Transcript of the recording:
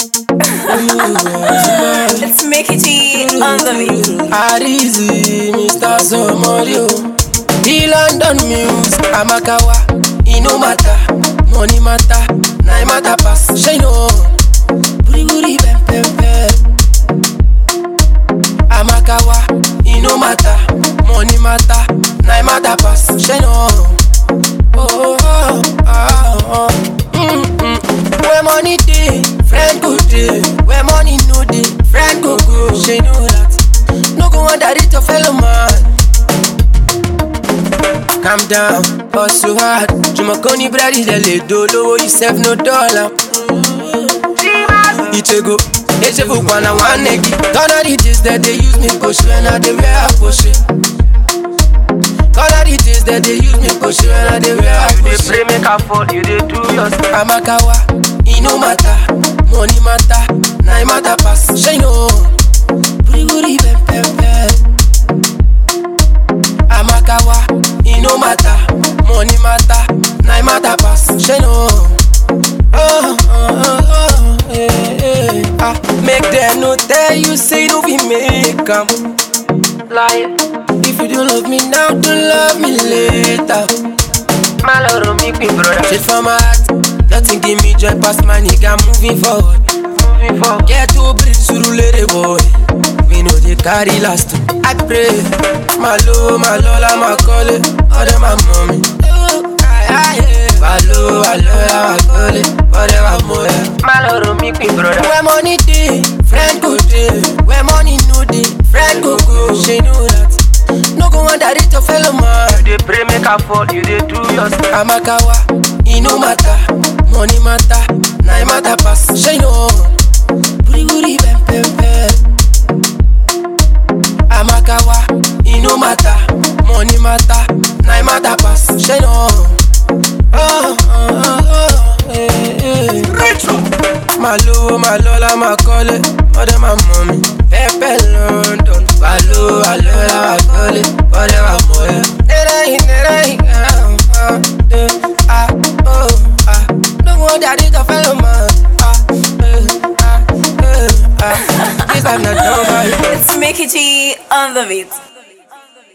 Let's make it G on the beat. Arizi, Mr. Somorio. The London Muse, Amakawa. E no matter, money matter, na e matter pass. Shey no, buri buri bem bem bem. Amakawa, e no matter, money matter, na e matter pass. Shey no. Oh, oh, oh, oh. Mm, mm. Where money dey, friend go dey. Where money no dey, friend go go. Shey know that. No go underrate your fellow man. Calm down, hustle hard. Jumakoni bread is the ledo, lowo yourself no dollar. Ichego, Echefu kwana one negi. Gone are the days that they use me push when I dey wear a push. Gone are the days that they use me push when I dey wear a You dey push. pray make I fall, you dey do your stuff. Amakawa, e no matter, money matter, na e matter pass. Shey no, buri buri bem bem bem. Amakawa, e no matter, money matter, na e matter pass. Shey no. Oh, oh, oh, oh, eh, eh. Ah, make them no tell you say no be make am. Lie, If you don't love me now, don't love me later. my love make me brother. Straight from my heart, nothing give me joy past my nigga moving forward. Moving forward. Get to breathe surulere boy. We know they carry last. I pray, my low, my lola, my calling, all them my mommy. Hello, hello, my calling, whatever more. My love make me brother. Where money dey, friend go dey. Where money no dey, friend go go. She know that. No go underrate your fellow man. You dey pray make I fall, you dey do your stuff. Amakawa, e no matter, money matter, na e matter pass. Shey no, buri buri bem bem bem. Amakawa, e no matter, money matter, na e matter pass. Shey no. Oh, oh, oh, oh, eh, eh. My low, my lola, my calling, all them my mommy. Pepe London, my low, my lola, my calling, all them my mommy. Nerai, nerai, ah, ah, eh, ah, oh, ah. No wonder they the fellow man. Ah, eh, ah, eh, ah. This I'm not done by. Let's make it G on the beat.